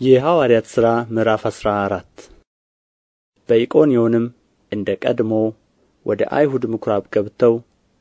የሐዋርያት ሥራ ምዕራፍ አስራ አራት በኢቆንዮንም እንደ ቀድሞ ወደ አይሁድ ምኵራብ ገብተው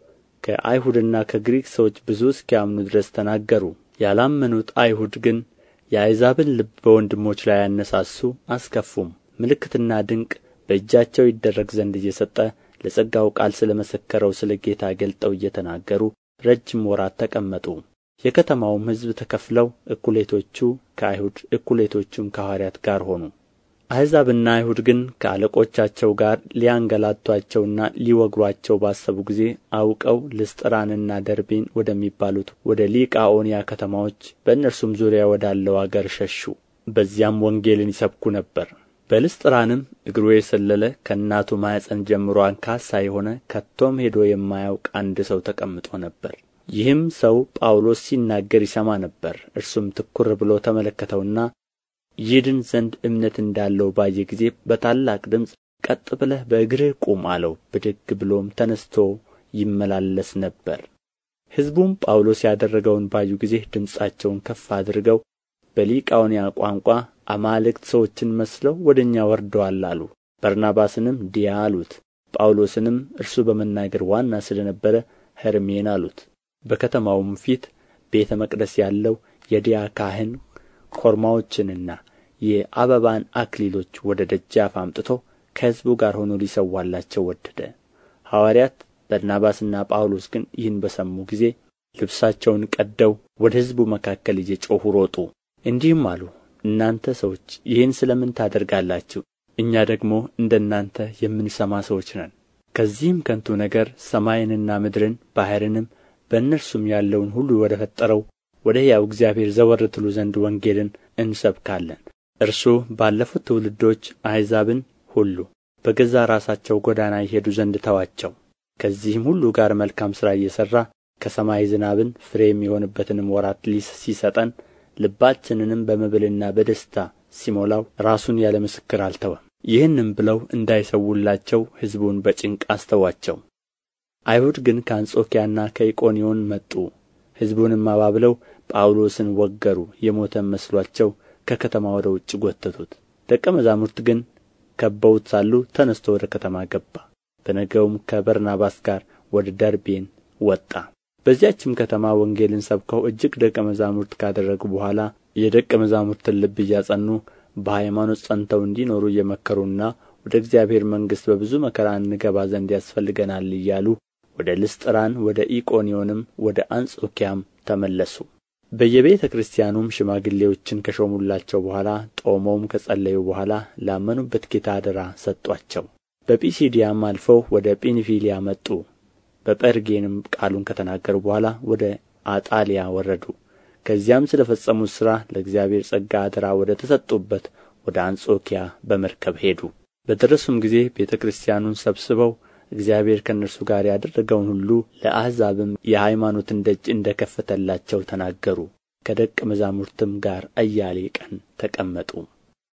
ከአይሁድና ከግሪክ ሰዎች ብዙ እስኪያምኑ ድረስ ተናገሩ ያላመኑት አይሁድ ግን የአሕዛብን ልብ በወንድሞች ላይ አነሳሱ አስከፉም ምልክትና ድንቅ በእጃቸው ይደረግ ዘንድ እየሰጠ ለጸጋው ቃል ስለ መሰከረው ስለ ጌታ ገልጠው እየተናገሩ ረጅም ወራት ተቀመጡ የከተማውም ሕዝብ ተከፍለው እኩሌቶቹ ከአይሁድ እኩሌቶቹም ከሐዋርያት ጋር ሆኑ አሕዛብና አይሁድ ግን ከአለቆቻቸው ጋር ሊያንገላቱአቸውና ሊወግሩአቸው ባሰቡ ጊዜ አውቀው ልስጥራንና ደርቤን ወደሚባሉት ወደ ሊቃኦንያ ከተማዎች በእነርሱም ዙሪያ ወዳለው አገር ሸሹ በዚያም ወንጌልን ይሰብኩ ነበር በልስጥራንም እግሩ የሰለለ ከእናቱ ማኅፀን ጀምሮ አንካሳ የሆነ ከቶም ሄዶ የማያውቅ አንድ ሰው ተቀምጦ ነበር ይህም ሰው ጳውሎስ ሲናገር ይሰማ ነበር እርሱም ትኵር ብሎ ተመለከተውና ይድን ዘንድ እምነት እንዳለው ባየ ጊዜ በታላቅ ድምፅ ቀጥ ብለህ በእግርህ ቁም አለው ብድግ ብሎም ተነስቶ ይመላለስ ነበር ሕዝቡም ጳውሎስ ያደረገውን ባዩ ጊዜ ድምፃቸውን ከፍ አድርገው በሊቃኦንያ ቋንቋ አማልክት ሰዎችን መስለው ወደ እኛ ወርደዋል አሉ በርናባስንም ዲያ አሉት ጳውሎስንም እርሱ በመናገር ዋና ስለ ነበረ ሄርሜን አሉት በከተማውም ፊት ቤተ መቅደስ ያለው የዲያ ካህን ኮርማዎችንና የአበባን አክሊሎች ወደ ደጃፍ አምጥቶ ከሕዝቡ ጋር ሆኖ ሊሰዋላቸው ወደደ ሐዋርያት በርናባስና ጳውሎስ ግን ይህን በሰሙ ጊዜ ልብሳቸውን ቀደው ወደ ሕዝቡ መካከል እየጮኹ ሮጡ እንዲህም አሉ እናንተ ሰዎች ይህን ስለ ምን ታደርጋላችሁ እኛ ደግሞ እንደ እናንተ የምንሰማ ሰዎች ነን ከዚህም ከንቱ ነገር ሰማይንና ምድርን ባሕርንም በእነርሱም ያለውን ሁሉ ወደ ፈጠረው ወደ ሕያው እግዚአብሔር ዘወር ትሉ ዘንድ ወንጌልን እንሰብካለን እርሱ ባለፉት ትውልዶች አሕዛብን ሁሉ በገዛ ራሳቸው ጎዳና ይሄዱ ዘንድ ተዋቸው ከዚህም ሁሉ ጋር መልካም ሥራ እየሠራ ከሰማይ ዝናብን ፍሬ የሚሆንበትንም ወራት ሲሰጠን ልባችንንም በመብልና በደስታ ሲሞላው ራሱን ያለ ምስክር አልተወም ይህንም ብለው እንዳይሰውላቸው ሕዝቡን በጭንቅ አስተዋቸው አይሁድ ግን ከአንጾኪያና ከኢቆንዮን መጡ ሕዝቡንም አባብለው ጳውሎስን ወገሩ የሞተም መስሎአቸው ከከተማ ወደ ውጭ ጐተቱት ደቀ መዛሙርት ግን ከበውት ሳሉ ተነስቶ ወደ ከተማ ገባ በነገውም ከበርናባስ ጋር ወደ ደርቤን ወጣ በዚያችም ከተማ ወንጌልን ሰብከው እጅግ ደቀ መዛሙርት ካደረጉ በኋላ የደቀ መዛሙርትን ልብ እያጸኑ በሃይማኖት ጸንተው እንዲኖሩ እየመከሩና ወደ እግዚአብሔር መንግሥት በብዙ መከራ እንገባ ዘንድ ያስፈልገናል እያሉ ወደ ልስጥራን ወደ ኢቆንዮንም ወደ አንጾኪያም ተመለሱ በየቤተ ክርስቲያኑም ሽማግሌዎችን ከሾሙላቸው በኋላ ጦመውም ከጸለዩ በኋላ ላመኑበት ጌታ አደራ ሰጧቸው በጲሲዲያም አልፈው ወደ ጵንፊልያ መጡ በጴርጌንም ቃሉን ከተናገሩ በኋላ ወደ አጣሊያ ወረዱ ከዚያም ስለ ፈጸሙት ሥራ ለእግዚአብሔር ጸጋ አደራ ወደ ተሰጡበት ወደ አንጾኪያ በመርከብ ሄዱ በደረሱም ጊዜ ቤተ ክርስቲያኑን ሰብስበው እግዚአብሔር ከእነርሱ ጋር ያደረገውን ሁሉ ለአሕዛብም የሃይማኖትን ደጅ እንደ ከፈተላቸው ተናገሩ ከደቀ መዛሙርትም ጋር አያሌ ቀን ተቀመጡ